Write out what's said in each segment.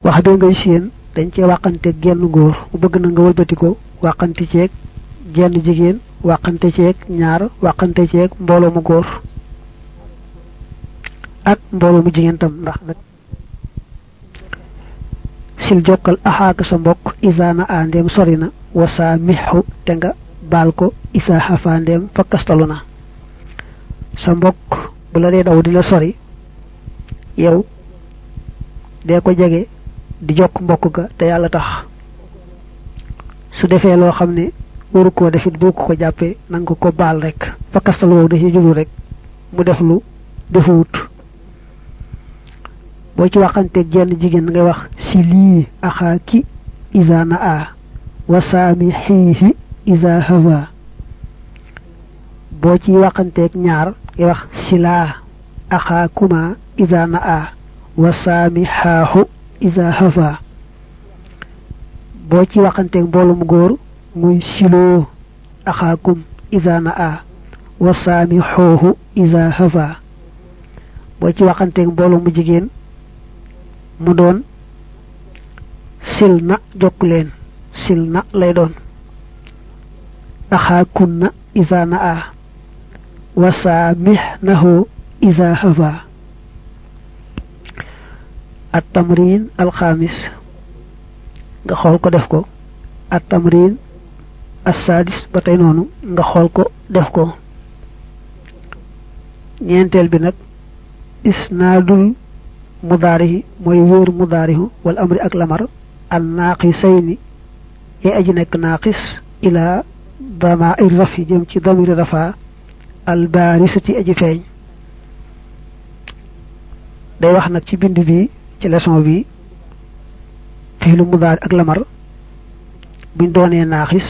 wax be ngay seen dañ ci waxante genn góor mu bëgg na nga wëlbati ko waxante ceeg genn jigéen waxante ceeg ñaar waxante ceeg mbooloo mu góor ak mbooloo mu jigéen tam ndax nag sil jokkal axaaka sa mbokk isaana a ndeem sori na wasaa mixu te nga baal ko isa xafa ndeem fakkastalu na sa mbokk bu la dee daw di la sori yow dee ko jege di jokk mbokk ga te yàlla tax su defee loo xam ne waru koo defit boo ko ko jàppee nanga ko baal rek fakkastal woowu da ci jublu rek mu def lu defuwut boo ci waxanteeg jenn jigéen ngay wax si lii axaa ki isa na a wasaami xiihi isa hawa boo ci waxanteeg ñaar ngay wax silaa axaa kuma isa na a wasaami xaaxu isa hawa boo ci waxanteeg mboolum góor muy siloo axaakum isa na a wasaami xooxu isa hawa boo ci waxanteeg mboolum mu jigéen mu doon sil na jokk leen sil na lay doon axaakun na isa na a wasaamix nahu isa hawa at tamrin alxaamis nga xool ko def ko at tamrin assadis ba tey noonu nga xool ko def ko ñeenteel bi nag isnaadul mudaarihi mooy wóor mudaarihu wal amri ak lamar an naaqisayni yay aji nekk naaqis ila damair rafi jëm ci damiri rafa al baarisati aji feeñ day wax nag ci bind bi ci leçon bi fiilu mudaari ak lamar buñ doonee naaxis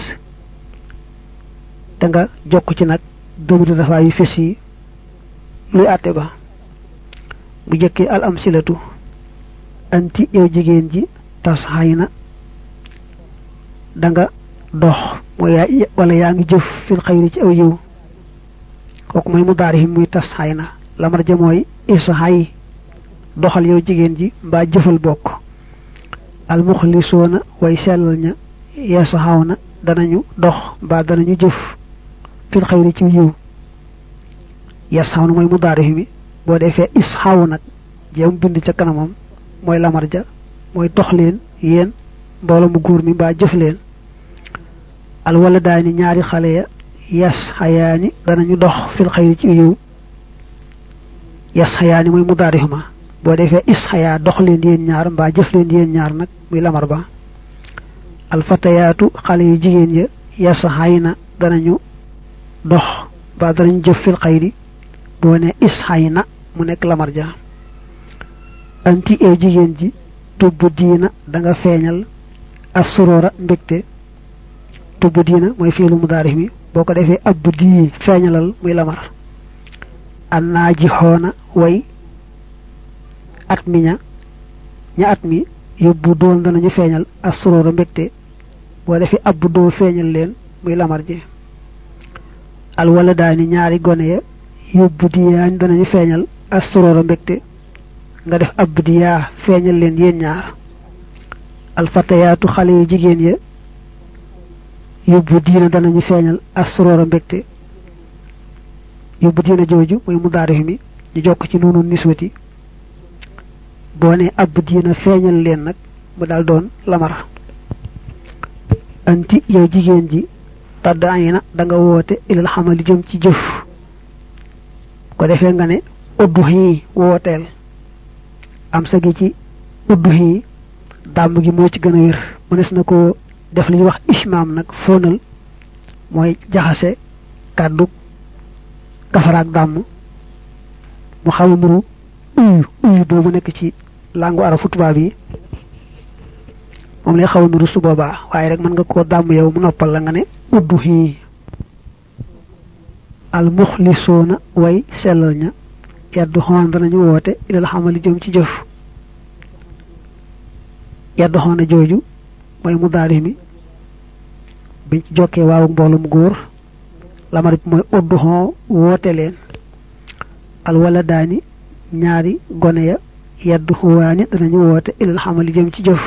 da nga jokk ci nag damiri rafa yu fes yi luy àtte ba bu jëkkee al am silatu anti yow jigéen ji tas xay na da nga dox mooy yaa wala yaa ngi jëf fil xayri ci aw yiw kooku mooy mu daari muy tas xay na lamar ja mooy is xay doxal yow jigéen ji mbaa jëfal bokk al muxlisoona way sellal ña yeesa xaw na danañu dox mbaa danañu jëf fil xayri ci yiw yees xaw na mooy mu daari mi boo defee is xaw nag jéem bind ca kanamam mooy lamar ja mooy dox leen yéen mbooloo mu góor mi mbaa jëf leen al wala daani ñaari xale ya yas xayaani danañu dox fil xayri ci yiw yas xayaani mooy mu daarihuma boo defee is xayaa dox leen yéen ñaar mbaa jëf leen yéen ñaar nag muy lamar ba al fatayaatu xale yu jigéen ya yas xay na danañu dox mbaa danañu jëf fil xayri boo ne is xay na mu nekk lamar ja anti ew jigéen ji tubb diina da nga feeñal assurora mbégte tubb diina mooy fiilu mudaarif mi boo ko defee ab dii feeñalal muy lamar an naa ji xoona way at mi ña ña at mi yóbbu doon danañu feeñal assurora mbégte boo defee ab doo feeñal leen muy lamar ji al wala daani ñaari gone ya yóbbu diyaañ danañu feeñal assurora mbégte nga def ab diyaa feeñal leen yéen ñaar alfatayaatu xale yu jigéen ya yóbbu diina danañu feeñal assurora mbégte yóbbu diina jooju mooy mu daarif mi ñu jokk ci noonu niswati boo ne ab diina feeñal leen nag mu daal doon lamar anti yow jigéen ji tàdd ay na da nga woote ilal xamali jëm ci jëf ko defee nga ne uddu xii wooteel am sa gi ci uddu xii dàmm gi moo ci gën a wér mënees na ko def li ñuy wax ishmaam nag fóonal mooy jaxase kàddu kafaraak dàmm mu xaw a nuru uyu uyu boobu nekk ci langu arafu tubaab yi moom lay xaw a nuru su boobaa waaye rek mën nga koo dàmm yow mu noppal la nga ne uddu xii al muxlisoona way sellal ña yaddu xoon danañu woote ilal xamali jëm ci jëf yaddu xoona jooju mooy mu daari mi biñ ci jokkee waawu mboolum góor lamar bi mooy uddu xoo woote leen al wala daani ñaari gone ya yaddu xuwaani danañu woote ilal xamali jëm ci jëf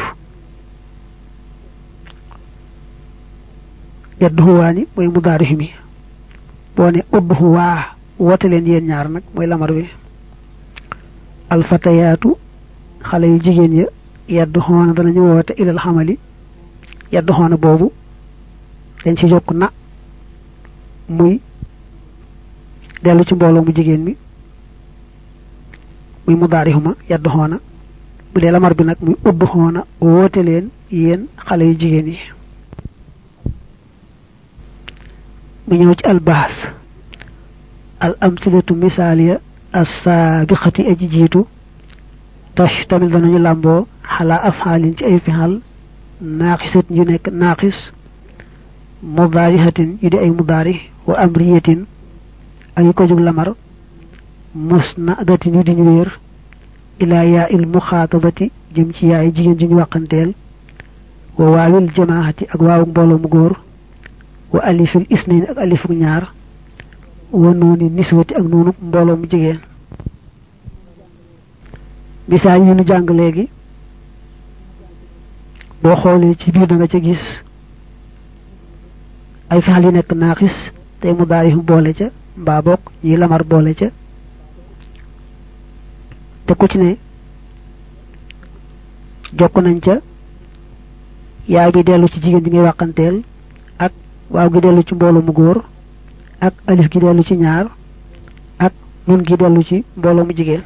yaddu xuwaani mooy mudaarix mi boo ne udd xuwaa woote leen yéen ñaar nag mooy lamar bi alfatayaatu xale yu jigéen ya yaddu xoona danañu woote ilal xamali yaddu xoona boobu dañ ci jokk na muy dellu ci mbooloo mu jigéen mi muy mudaarixuma yaddu xoona bu dee lamar bi nag muy udd xoona woote leen yéen xale yu jigéen yi mu ñëw ci albaas al amsilatu misaaliya assaabiqati aji jiitu tash tamit danañu làmboo xalaa afxaalin ci ay fixal naaxisat yu nekk naaxis mudaarihatin yu di ay mudaari wa amriyatin ak yu ko jug lamar musnadatin yu di ñu wéer ilaa yaa il muxaatabati jëm ci yaay jigéen ji ñu wàqanteel wa waawil jamaahati ak waawu mbooloo mu góor wa alifil isnayn ak alifuk ñaar wa nooni niswati ak noonu mbooloo mu jigéen misaal yi ñu jàng léegi boo xoolee ci biir da nga ca gis ay fexal yu nekk naaxis tey mu daari boole ca mbaa bokk ñi lamar boole ca te ku ci ne jokk nañ ca yaay bi dellu ci jigéen ji ngay wàqanteel ak waaw gi dellu ci mbooloo mu góor ak alif gi dellu ci ñaar ak nun gi dellu ci mbooloo mu jigéen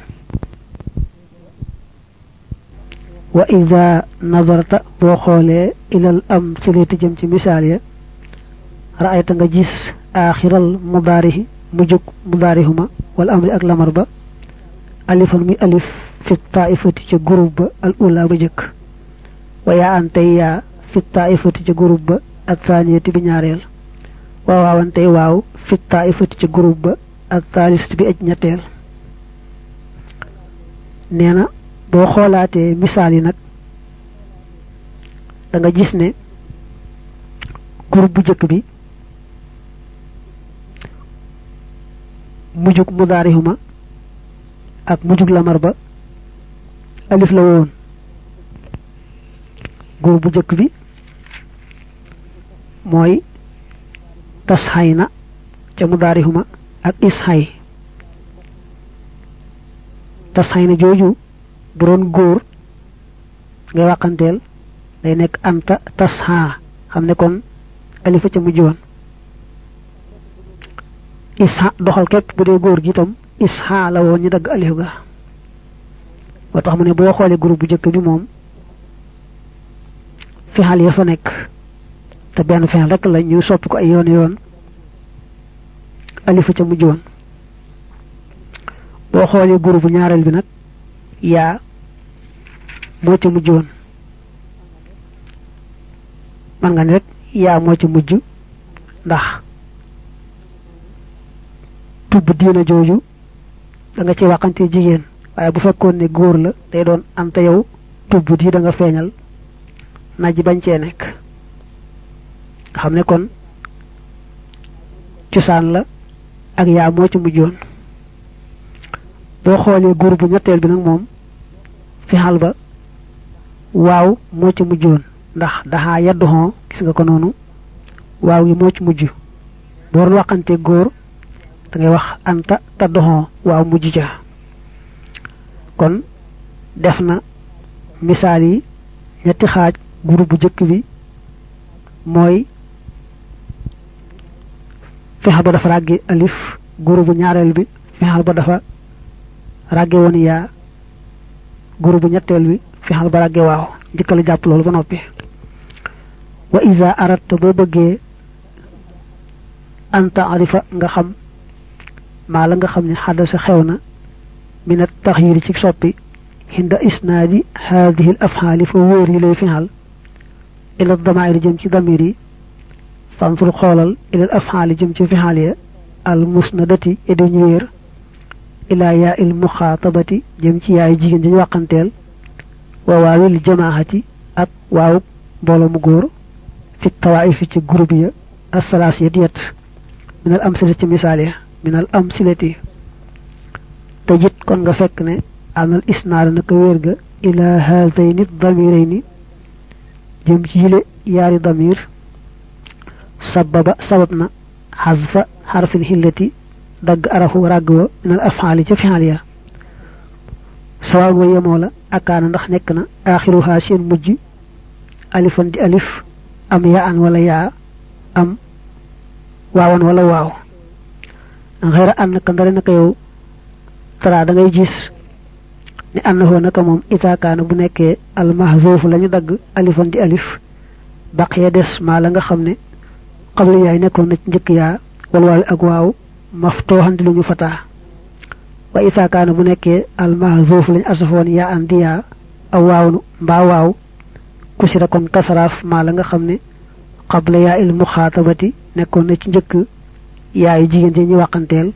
wa ida nazarta boo xoolee ilal am silati jëm ci misaal ya raayta nga gis aaxiral mudaarihi mujjug mudaarihuma wala amri ak lamar ba alifan muy alif fi taaifati ca groupe ba al ula ba jëkk wa yaa an tey yaa fi taaifati ca groupe ba ak thaniyati bi ñaareel wa waawan tey waaw fi taaifati ca groupe ba ak thalist bi aj ñetteel nee na boo xoolaatee misaal yi nag da nga gis ne groupe bu jëkk bi mujjug mudaarihuma ak mujjug lamar ba alif la woon groupe bu jëkk bi mooy tasxay na ca mudaarihuma ak isxay tasxay na jooju bu doon góor ngay wàqanteel day nekk anta tasxa xam ne kon alifa ca mujj woon isha doxal képp bu dee góor gi itam isha la woon ñu dagg alif ga moo tax mu ne boo xoolee groupe bu njëkk bi moom fexal ya fa nekk te benn fexal rek la ñu soppi ko ay yoon yoon alifa ca mujj woon boo xoolee groupe bu ñaareel bi nag yaa moo ca mujj woon man nga ne rek yaa moo ca mujj ndax tubb diina jooju da nga ci waxante jigéen waaye bu fekkoon ne góor la day doon anta yow tubb di da nga feeñal naj bañ cee nekk nga xam ne kon cosaan la ak yaa moo ci mujjoon boo xoolee góor bu ñetteel bi nag moom fi xal ba waaw moo ci mujjoon ndax daxaa yaddu xon gis nga ko noonu waaw gi moo ci mujj boo doon waxante góor da ngay wax anta ta doxon waaw mujj ja kon def na misaal yi ñetti xaaj groupe bu jëkk bi mooy fexal ba dafa ràgge alif groupe bu ñaareel bi fexal ba dafa ràgge woon yaa groupe bu ñetteel bi fexal ba ràgge waaw njëkkale jàpp loolu ba noppi wa isa aratta boo bëggee anta arifa nga xam maa la nga xam ne xadasa xew na min at taxyiri ci soppi hinda isnaadi haadihi al afxaali fa wóor yi lay fixal ila damairi jëm ci damir yi fanful xoolal ila al afxaali jëm ci fixaal ya al musnadati edi ñu wéer ila yaa il muxaatabati jëm ci yaay jigéen dañu wàqanteel wa waawil jamaahati ak waaw mbooloo mu góor fi tawaifi ci groupe ya asalaas ya diyet minal amsilati ci misaal ya minal amsilati te jit kon nga fekk ne anal isnaada naka wér ga ila haadayni damirayni jëm ci yile yaari damir sababa sabab na xasfa xarfil xillati dagg arafu ràgg wa minal afaali ca fi'al ya sawaan wa yemoo la akaana ndax nekk na aaxiruha seen mujj alifan di alif am yaa an wala yaa am waawan wala waaw xëyra an naka ndare naka yow tara da ngay gis ne annahu naka moom itaakaana bu nekkee almahzuuf la ñu dagg alifan di alif baqiya des maa la nga xam ne xabla yaay nekkoon na ci njëkk yaa wal waawi ak waaw maftooxan di lu ñu fataa wa itaakaana bu nekkee almahzuuf lañ asafoon yaa an di yaa aw waaw mbaa waaw kusira kon kasaraaf maa la nga xam ne xabla yaa il muxaatabati nekkoon na ci njëkk yaayu jigéen ji ñu wàqanteel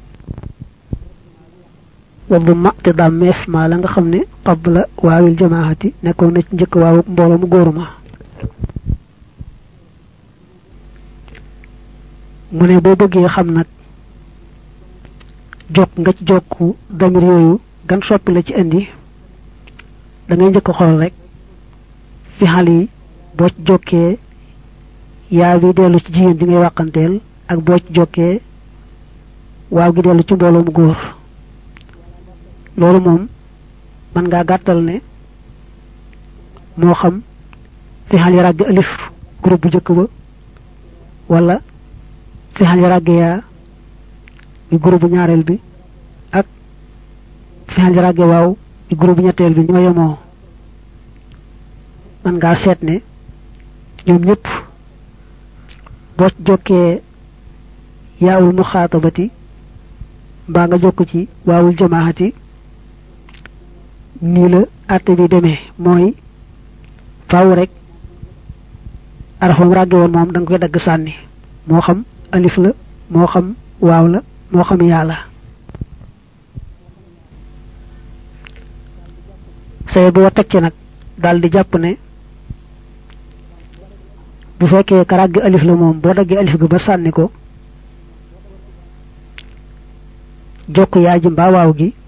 waddu ma te dàmmeef maa la nga xam ne qabla waawil jamaahati nekkoon na ci njëkk waawu mbooloo mu góoru ma mu ne boo bëggee xam nag jokk nga ci jokku damir yooyu gan soppi la ci indi da ngay njëkk xool rek fi xal yi boo ci jokkee yaa bi dellu ci jigéen ji ngay wàqanteel ak boo ci jokkee waaw gi dellu ci mbooloo mu góor loolu moom mën ngaa gàttal ne moo xam fi xal yi ràgg alif groupe bu njëkk ba wala fi xal yi ràgg yaa bi groupe bu ñaareel bi ak fi xal yi ràgg waaw bi groupe bu ñetteel bi ñoo yemoo mën ngaa seet ne ñoom ñëpp boo jokkee yaawul muxaatabati mbaa nga jokk ci waawul jamaahati nii la àtte bi demee mooy faaw rek arafam ràgge woon moom da nga koy dagg sànni moo xam alif la moo xam waaw la moo xam yaa la say boo teg ci nag daal di jàpp ne bu fekkee ka ràgg alif la moom boo daggee alif ga ba sànni ko jokk yaa ji mbaa waaw gi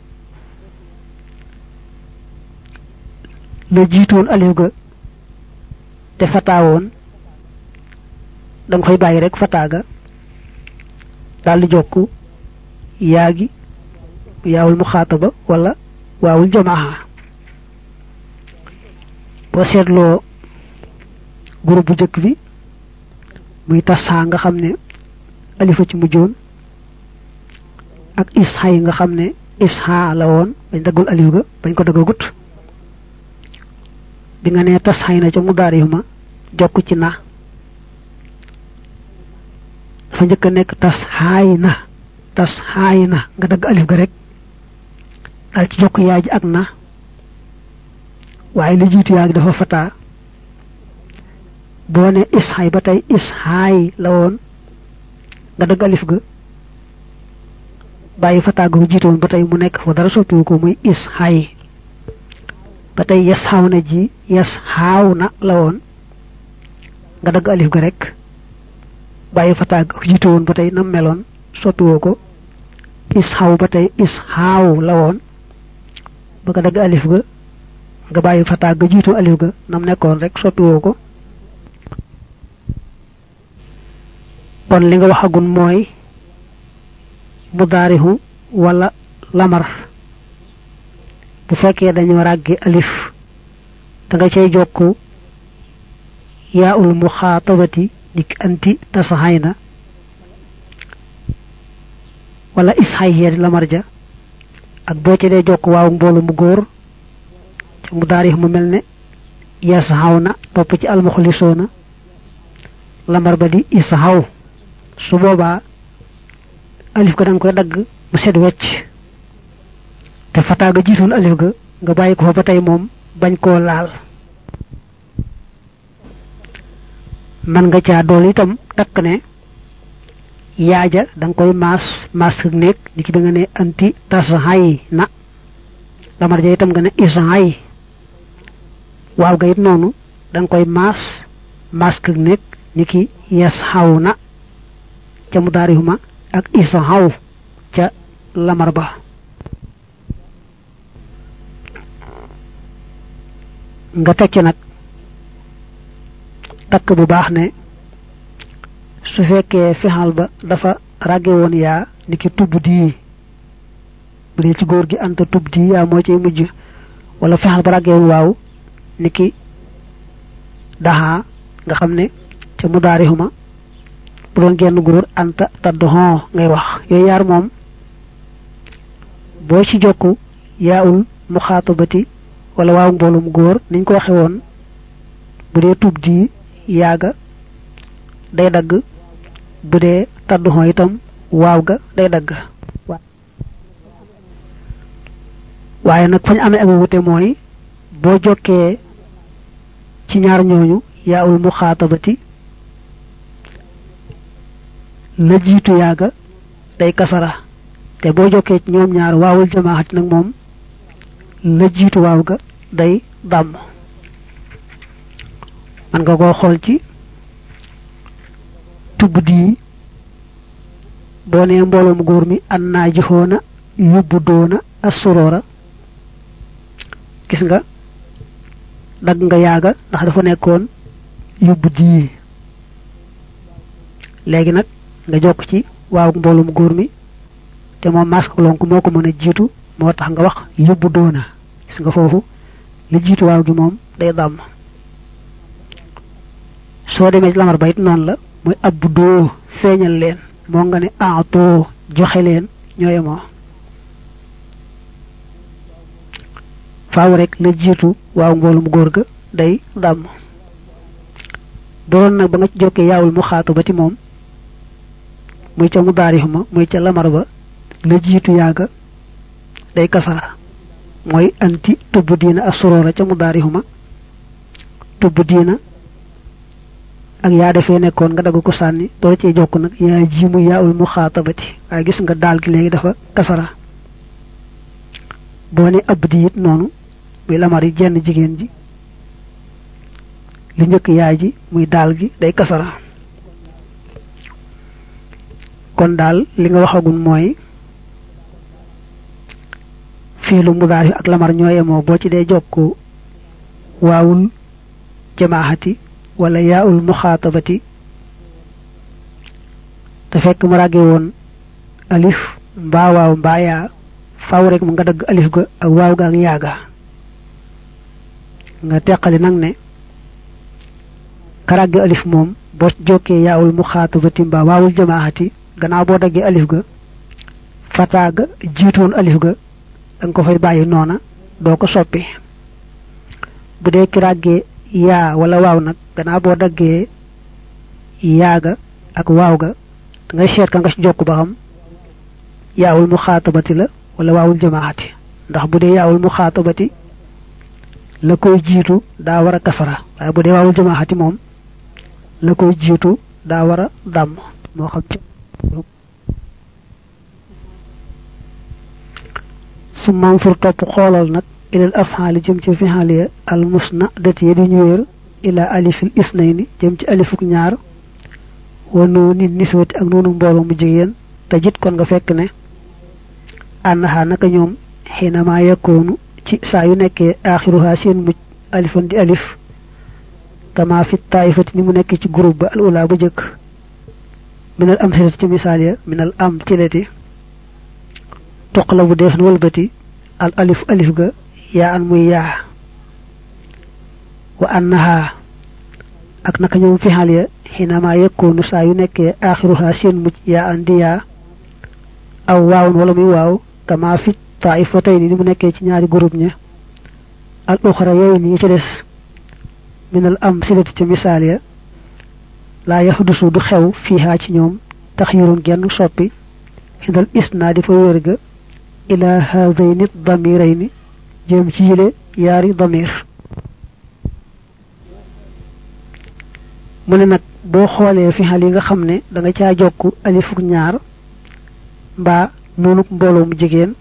la jiitoon alif ga te fataawoon da nga koy bàyyi rek fataa ga daal di jokk yaa gi yaawul muxaataba wala waawul jamaa boo seetloo groupe bu njëkk bi muy tasaa nga xam ne alifa ci mujjoon ak isha yi nga xam ne isha la woon bañ daggul alif ga bañ ko daggagut bi nga nee tas xay na ca mu daari ma jokk ci na dafa njëkk a nekk tas xaay na tas xaay na nga dagg alif ga rek daal ci jokk yaay ji ak na waaye li jiitu yaa gi dafa fataa boo ne isxaay ba tey isxaay la woon nga dagg alif ga bàyyi fataa ga jiitoon ba tey mu nekk fa dara soppiwu ko muy isxaay ba tey yes xaaw na ji yes xaaw na la woon nga dagg alif ga rek bàyyi fataa ga jiitu woon ba tey nam meloon soppiwoo ko is xaw ba tey is xaaw la woon ba nga dagg alif ga nga bàyyi fataa ga jiitu alif ga nam nekkoon rek soppiwoo ko kon li nga waxagun mooy mudaarihu wala lamar bu fekkee dañoo ràgge alif da nga cay jokk yaa ul muxaatabati nik anti tasaxay na wala isxay yeedi lamar ja ak boo ci dee jokk waaw mboolu mu góor te mu daarix mu mel ne yasaxaw na topp ci almuxlisoona lamar ba di isaxaw su boobaa alif ga da nga koy dagg mu set wecc te fataa ga jiitoon alif ga nga bàyyi ko fa ba tey moom bañ koo laal man nga caa dool itam takk ne yaaja da nga koy maas maas ak néeg ni ki bi nga ne anti tasaxay na lamar ja itam nga ne isaxay waaw ga it noonu da nga koy maas maas ak néeg ni ki yes xaw na ca mu daarihuma ak isaxaw ca lamar ba nga teg ci nag takk bu baax ne su fekkee fexal ba dafa ràgge woon yaa ni ki tubb dii bu dee ci góor gi anta tubb dii yaa moo ciy mujj wala fexal ba ràgge woon waaw ni ki daxaa nga xam ne ca mudaarixuma bu doon genn góor anta taddoxon ngay wax yooyu yaar moom boo ci jokku yaawul muxaatabati wala waaw mboolum góor niñ ko waxe woon bu dee tub di yaaga day dagg bu dee tadduxon itam waaw ga day dagg waaye nag fañ amee ak wute mooy boo jokkee ci ñaar ñooñu yaawul muxaatabati la jiitu yaaga day kasara te boo jokkee ci ñoom ñaar waawul jamaaxati nag moom la jiitu waaw ga day dàmm man nga koo xool ci tubb dii boo nee mbooloom góor mi an naa jixoona yóbbu doona assuroora gis nga dagg nga yaaga ndax dafa nekkoon yóbbu dii léegi nag nga jokk ci waaw mbooloom góor mi te moom masque lonk moo ko mën a jiitu moo tax nga wax yóbbu doona gis nga foofu li jiitu waaw gi moom day dàmm soo demee ci lamar bayit noonu la mooy abbu doo feeñal leen moo nga ne aatoo joxe leen ñooye moo faaw rek la jiitu waaw mboolum góor ga day dàmm doon nag ba nga ci jokkee yaawul mu xaatu ba ti moom muy ca mu daarixuma muy ca lamar ba la jiitu yaaga day kasara mooy anti tubb diina ak soroora ca mu daarixuma tubb diina ak yaa defee nekkoon nga dagg ko sànni doo cee jokk nag yaa ji mu yaawul mu xaatabati waaye gis nga daal gi léegi dafa kasara boo ne ab di it noonu muy lamar yi jenn jigéen ji li njëkk yaay ji muy daal gi day kasara kon daal li nga waxagul mooy fiilu mudaari ak lamar ñoo yemoo boo ci dee jokk waawul jamaaxati wala yaawul muxaatabati te fekk mu ràgge woon alif mbaa waaw mbaa yaa faaw rek mu nga dagg alif ga ak waaw ga ak yaaga nga teqali nag ne ka ràgge alif moom boo jokkee yaawul muxaatabati mbaa waawul jamaaxati gannaaw boo daggee alif ga fataa ga jiitoon alif ga da nga ko fay bàyyi noona doo ko soppi bu dee ki ràggee yaa wala waaw nag gannaaw boo daggee yaaga ak waaw ga da ngay seet ka nga ci jokk ba xam yaawul mu xaatabati la wala waawul jamaati ndax bu dee yaawul mu xaatabati la koy jiitu daa war a kasara waaye bu dee waawul jamaati moom la koy jiitu daa war a dàmm moo xam ci su manfur topp xoolal nag ilal afxaali jëm ci fixaaliya al musna dati ya di ñu wéer ila alifil isnayni jëm ci alifuk ñaar wa noonu niswati ak noonu mbooloo mu jigéen te jit kon nga fekk ne ànnaxaa naka ñoom xiinamaa yakkoonu ci saa yu nekkee aaxiruha seen mujj alifan di alif kama fi taifati ni mu nekkee ci groupe ba al ula bu jëkk minal am silati ci misaal ya minal am tilati toqla bu def na wëlbati al alif alif ga yaa an muy yaa wa annaha ak naka ñoom fi xal ya xinama yekkoonu saa yu nekkee aaxiruha seen mujj yaa an di yaa aw waawun wala muy waaw kama fi taifatayni ni mu nekkee ci ñaari groupe ña al uxra yooyu ni ci des minal am silati ci misaal ya laa yaxdusu du xew fiihaa ci ñoom taxyirun genn soppi xindal isnaadi fa wér ga ila haadayni damirayni jëm ci yile yaari damir mu ne nag boo xoolee fi xal yi nga xam ne da nga caa jokk alifuk ñaar mbaa noonuk mbooloo mu jigéen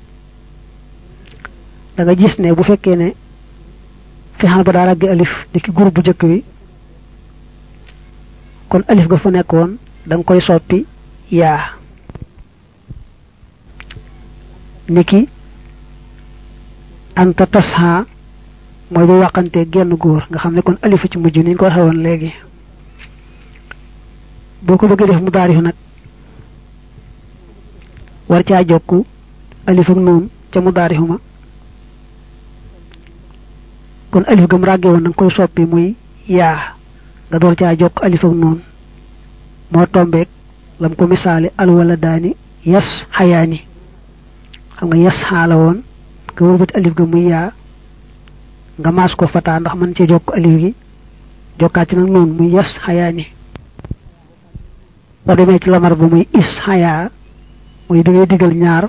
da nga gis ne bu fekkee ne fi xal ba daa raggi alif ni ki groupe bu njëkk bi kon alif ga fa nekkoon da nga koy soppi yaa niki anta tasha mooy bu wàqantee genn góor nga xam ne kon alifa ci mujj ni ñu ko waxee woon léegi boo ko bëggee def mu daarifu nag war caa jokk alif ak noon ca mu daarifu ma kon alif gam ràgge woon nanga koy soppi muy yaa nga door caa jokk alif ak noon moo tombeek lam ko misaale alwala daani yas xayaani xam nga yas xaala woon nga wëlbati alif ga muy yaa nga maas ko fataa ndax mën cee jokk alif gi jokkaat ci nag noonu muy yas xayaani boo demee ci lamar ba muy is xayaa muy bi ngay digal ñaar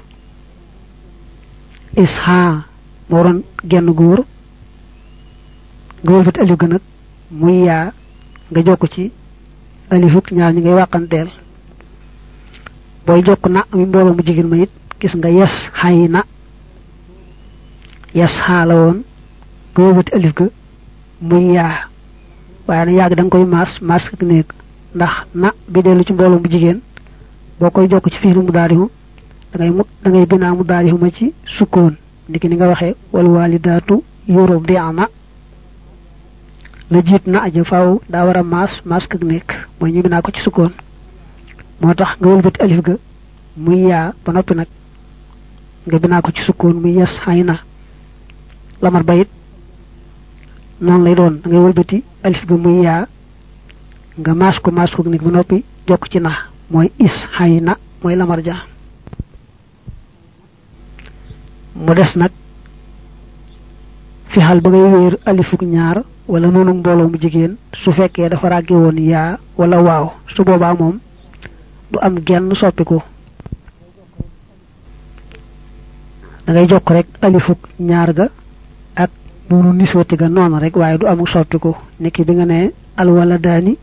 is xaa moo doon genn góor nga wëlbati alif ga nag muy yaa nga jokk ci alifuk ñaar ñi ngay wàqanteel booy jokk na mi mbooloo mu jigéen ma it gis nga yes xay na yes xaala woon nga wëlbati alif ga muy yaa waaye nag yàgg da nga koy maas maas ak néeg ndax na bi dellu ci mbooloo mu jigéen boo koy jokk ci fiilu mu daarihu da ngay mu da ngay binaa mu daarihu ma ci sukkoon ndiki ni nga waxee wal walidaatu yurdi'na la jiit na aja faaw daa war a maas maas ak nekk mooy ñu binaa ko ci sukkoon moo tax nga wëlbati alif ga muy yaa ba noppi nag nga binaa ko ci sukkoon muy yes xay na lamar bayit noonu lay doon da ngay wëlbati alif ga muy yaa nga maas ko maas ko nekk ba noppi jokk ci na mooy is xay na mooy lamar ja mu des nag fi xal ba ngay wéer alifuk ñaar wala noonu mbooloo mu jigéen su fekkee dafa ràgge woon yaa wala waaw su boobaa moom du am genn soppiku da ngay jokk rek alifuk ñaar ga ak noonu niswati ga noonu rek waaye du amul soppiku niki bi nga ne alwala daani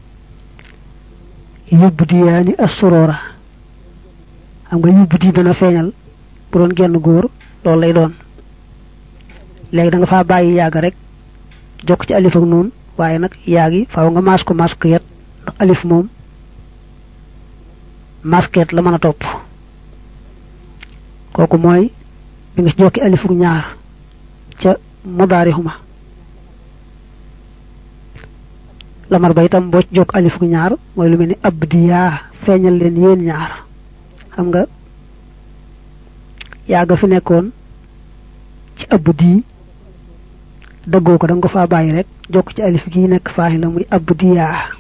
yóbbu di yaani assorora xam nga yóbbu di dana feeñal bu doon genn góor loolu lay doon léegi da nga faa bàyyi yàgg rek jokk ci alif ak noonu waaye nag yaa gi faaw nga maas ko masquet ndax alif moom masquet la mën a topp kooku mooy bi nga ci jokki alif ak ñaar ca mudaarixuma lamar ba itam boo ci jokk alif ak ñaar mooy lu mel ni abdiyaa feeñal leen yéen ñaar xam nga yàgga fi nekkoon ci abdi dëggoo ko da nga ko faa bàyyi rek jokk ci alif gi nekk faaxi la muy abdiyaa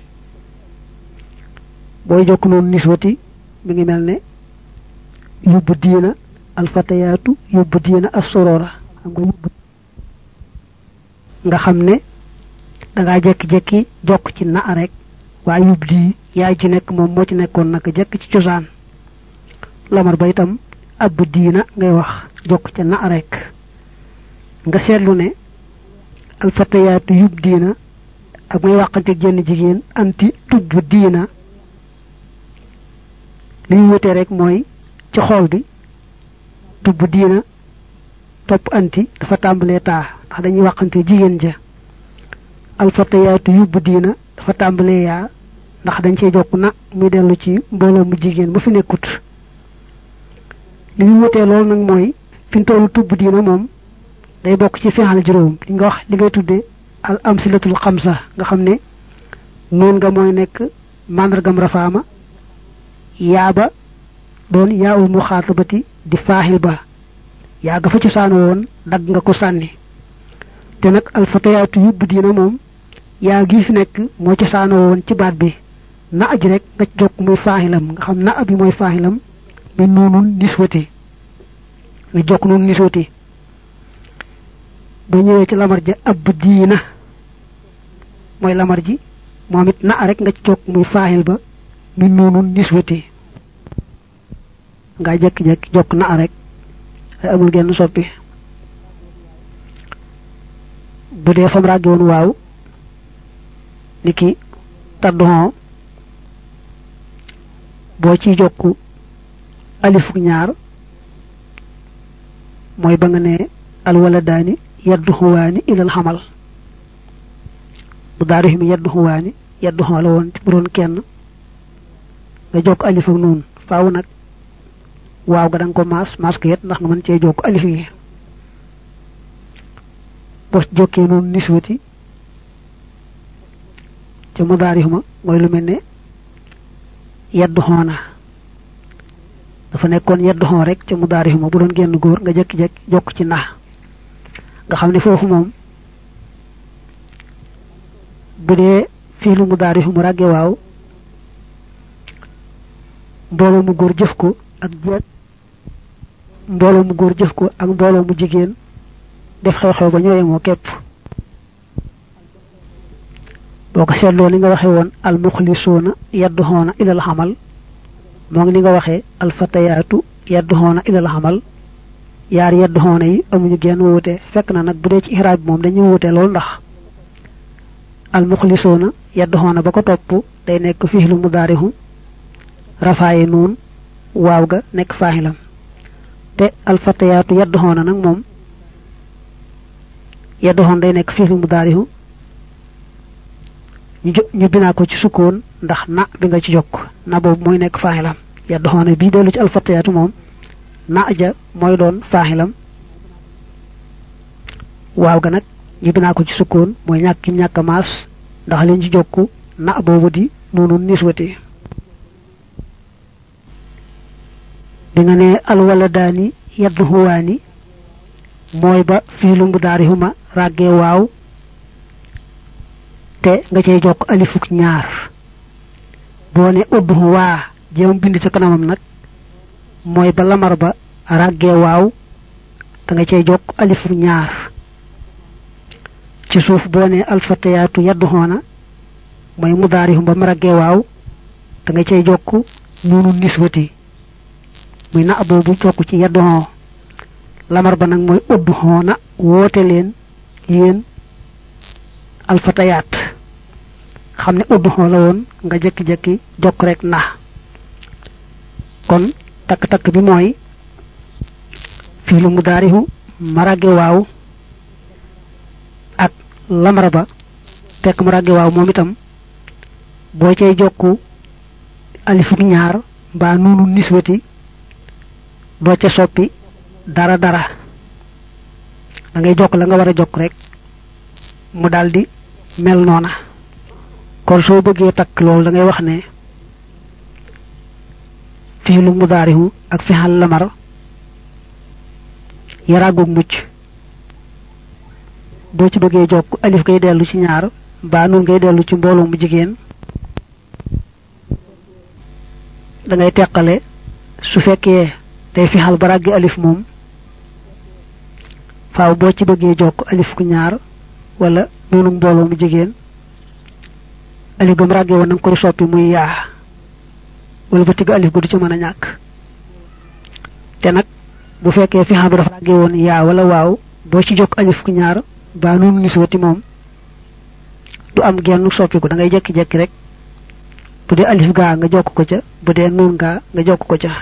booy jokk noonu niswati mi ngi mel ne yóbbu diina alfatayaatu yóbbu diina assorora xam nga yóbbu nga xam ne dangaa jekki-jekki jokk ci na rek waaye yóbbu di yaay ci nekk moom moo ci nekkoon naka jekk ci cosaan lamar ba itam ab diina ngay wax jokk ca na rek nga seetlu ne alfatayaatu yub diina ak may waxante jenn jigéen anti tubb diina li ñu wutee rek mooy ci xool bi tubb diina topp anti dafa tàmbalee taa ndax dañuy waxante jigéen ja alfatayaatu yub diina dafa tàmbalee yaa ndax dañ cee jokk na muy dellu ci mbooloo mu jigéen ba fi nekkut li ñu wutee loolu nag mooy fi ñu tollu tubb diina moom day bokk ci fexal juróom li nga wax li ngay tuddee al amsilatul xamsa nga xam ne noon nga mooy nekk màndargam rafaama yaaba doon yaawul muxaatabati di faaxil ba yaa ga fa ci saano woon dagg nga ko sànni te nag alfatayaatu yubbu diina moom yaa gi fi nekk moo ci saano woon ci baat bi na aj rek nga jokk muy faaxilam nga xam na abi mooy faaxilam mi noonun niswati nga jokk noonu niswati ba ñëwee ci lamar ja ab diina mooy lamar ji moom it na rek nga ci jokk muy faaxil ba mi noonun niswati nga jekki-jekki jokk na rek ay amul genn soppi bu dee fam ràggi woon waaw ni ki taddoon boo ciy jokk alifuk ñaar mooy ba nga ne alwaladaani yaddu xuwaani ilal xamal bu daaru mi yaddu xuwaani yaddu xamal la woon bu doon kenn nga jokk alif ak noonu faaw nag waaw ga da nga ko maas maas ko yet ndax nga mën cee jokk alif yi boo jokkee noonu niswati ca mudaarihuma mooy lu mel ne yeddu xoona dafa nekkoon yeddu xoon rek ca mudaarihuma bu doon génn góor nga jekki-jekki jokk ci nax nga xam ne foofu moom bu dee fii lu mudaarihum ràgge waaw mbooloo mu góor jëf ko ak jeet mbooloo mu góor jëf ko ak mbooloo mu jigéen def xew-xew ba ñooye moo képp boo ko seetloo ni nga waxee woon al muxlisuuna yadduxoona ilal xamal moo ngi ni nga waxee al fatayaatu yadduxoona ilal xamal yaar yadduxoona yi amuñu genn wuute fekk na nag bu dee ci ixraab bi moom dañuy wuute loolu ndax al muxlisuuna yadduxoona ba ko topp day nekk fiilu mudaarihu rafaaye noon waaw ga nekk faaxilam te alfatayaatu yadduxoona nag moom yadduxoon day nekk fiilu mudaarihu ñu ñu binaa ko ci sukkoon ndax na bi nga ci jokk na boobu mooy nekk faaxilam yadduxoona bii dellu ci alfatayaatu moom na ja mooy doon faaxilam waaw ga nag ñu binaa ko ci sukkoon mooy ñàkk kim ñàkk maas ndax leen ci jokk na boobu di noonu niswati bi nga ne alwaladaani yaddu huwaani mooy ba fiilu mudaarihuma ràggee waaw te nga cay jokk alifuk ñaar boo ne udd waa jéem bind ca kanamam nag mooy ba lamar ba ràggee waaw da nga cay jokk alifuk ñaar ci suuf boo ne alfatayaatu yaddu xoona mooy mudaarihum ba mu ràggee waaw da nga cay jokk noonu niswati muy na boobu jokk ci yaddu xoo lamar ba nag mooy udd xoona woote leen yéen alfatayaat xam ne udd xoo la woon nga jekki-jekki jokk rek na kon takk-takk bi mooy fii lu mu daarihu marage waaw ak lamar ba fekk marage waaw moom itam boo cay jokku alifuk ñaar mbaa nuunu niswati doo ca soppi dara dara da ngay jokk la nga war a jokk rek mu daldi mel noona kon soo bëggee takk loolu da ngay wax ne fiilu mudaarihu ak fixal lamar yaraagoog mucc boo ci bëggee jokk alif ngay dellu ci ñaar mbaa nun ngay dellu ci mbooloo mu jigéen da ngay teqale su fekkee day fixal ba ràggi alif moom faaw boo ci bëggee jokk alif ku ñaar wala noonu mbooloo mu jigéen alif gam ràggee woon nanga koy soppi muy yaa wala ba tigg alif gu du ci mën a ñàkk te nag bu fekkee fixal bi dafa ràggee woon yaa wala waaw boo ci jokk alif ku ñaar baa noonu niswati moom du am genn soppiku da ngay jekki-jekki rek bu dee alif gaa nga jokk ko ca bu dee nuun gaa nga jokk ko ca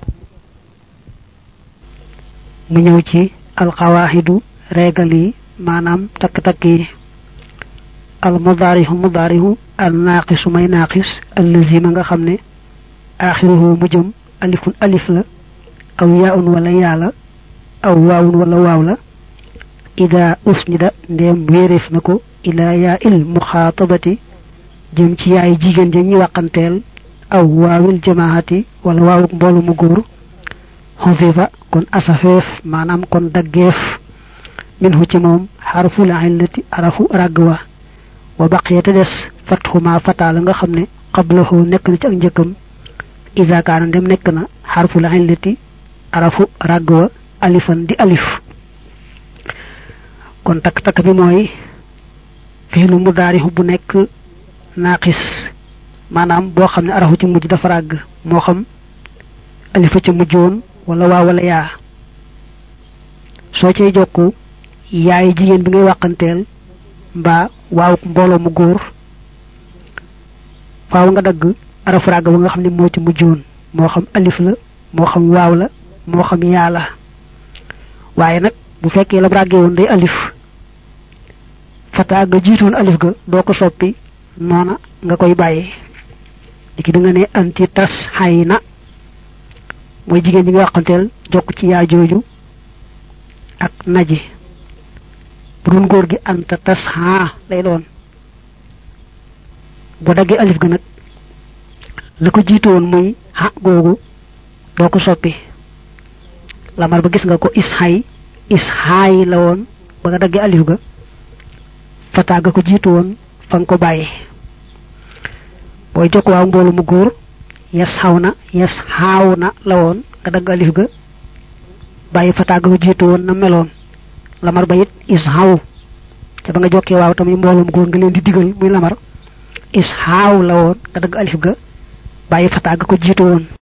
mu ñëw ci alxawaaxidu reegal yi maanaam takk-takk yi al mudaarihu mudaarihu al naaqisu may naaqis allazi ma nga xam ne aaxiruhu mu jëm alifun alif la aw yaaun wala yaala aw waawun wala waaw la ida usnida ndeem wéeréef na ko ilaa yaa il muxaatabati jëm ci yaay jigéen ja ñi wàqanteel aw waawil jamaahati wala waawuk mboolu mu góor xosifa kon asafeef maanaam kon daggeef minhu ci moom xarful illati arafu ràgg wa wa baqiyata des fatxuma fataala nga xam ne qablahu nekk na ci ak njëkkam ida kaana ndem nekk na xarful illati arafu ràgg wa alifan di alif kon takk-takk bi mooy fiilu mudaarihu bu nekk naaqis maanaam boo xam ne arafu ci mujj dafa ràgg moo xam alifa ca mujjoon wala waa wala yaa soo cay jokku yaay jigéen bi ngay wàqanteel mbaa waaw mbooloo mu góor faaw nga dagg arafu ràgg ba nga xam ne moo ci mujjoon moo xam alif la moo xam waaw la moo xam yaa la waaye nag bu fekkee lam ràggee woon day alif fataa nga jiitoon alif ga doo ko soppi noona nga koy bàyyi léegi da nga ne anti tas xay na mooy jigéen ji nga waxanteel jokk ci yaa jooju ak naji bu doon góor gi anta tasha lay doon bu daggee alif ga nag la ko jiitu woon muy ha googu doo ko soppi lamar ba gis nga ko ishay ishaay la woon ba nga daggee alif ga fata ga ko jiitu woon fa nga ko bàyyi booy jokk waaw mboolu mu góor yes xaw na yes xaaw na la woon nga dagg alif ga bàyyi fata ga ko jiitu woon na meloon lamar ba it is xaw te ba nga jokkee waaw tamit mboolum góor nga leen di digal muy lamar is xaaw la woon nga dagg alif ga bàyyi fata ga ko jiitu woon